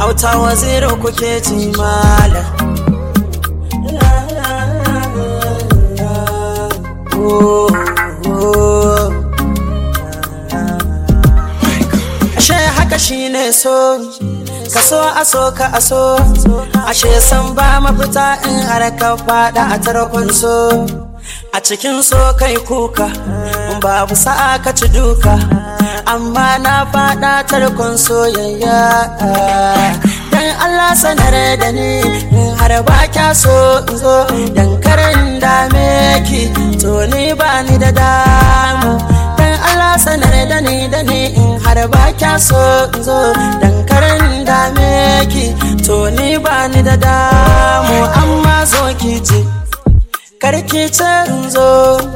auta waziri kuke ji malam Oh, oh. ashe haka shine so ka so a so ka a so ashe san ba mafita in har ka fada a tarkon so a cikin so kai kuka in babu sa'a ka ci duka amma na fada tarkon soyayya dan Allah sanar da ni in har ba kya so in zo dan karin dame ki to ni ba ni da damu dan Allah sanar da ni da ni in har ba kya so in zo dan karin dame ki to ni ba ni da damu amma zo ki ce karki ce in zo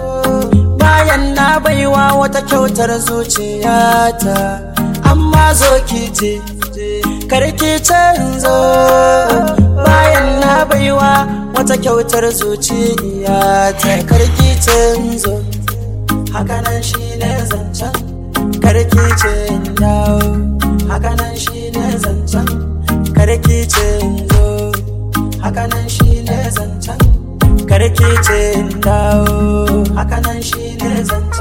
bayan na baiwa wata kyautar zuciyata amma zo ki ce karki ce in zo bayan na baiwa wata kyautar zuciyata karki ce in zo hakanan shi ne zancen karki ce in dawo hakanan shi ne zancen karki ce in zo hakanan shi ne zancen karki ce in dawo hakanan shi ne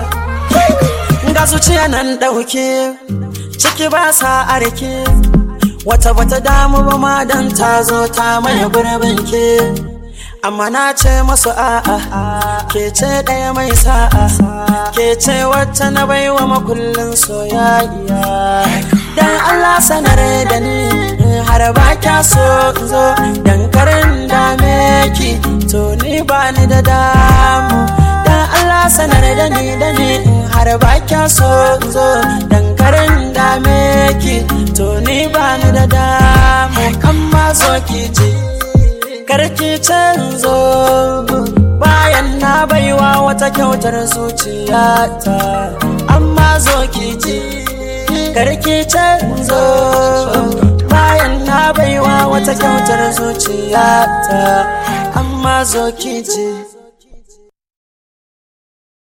zancen ga zuciya nan ɗauke ciki ba sa arke wata bata damu ba ma dan ta zo ta maye gurbin ke amma na ce masu a'a ke ce ɗaya mai sa'a ke ce wacce na baiwa makullin soyayya dan Allah sanar da ni har ba kya so in zo dan karin dame ki to ni ba ni da damu dan Allah sanar da ni da ni har ba kya so in zo dan karin dame ki to ni ba ni da damu amma zo ki ce karki canzo bayan na baiwa wata kyautar zuciyata amma zo ki ji karki canzo bayan na baiwa wata kyautar zuciyata amma zo ki ji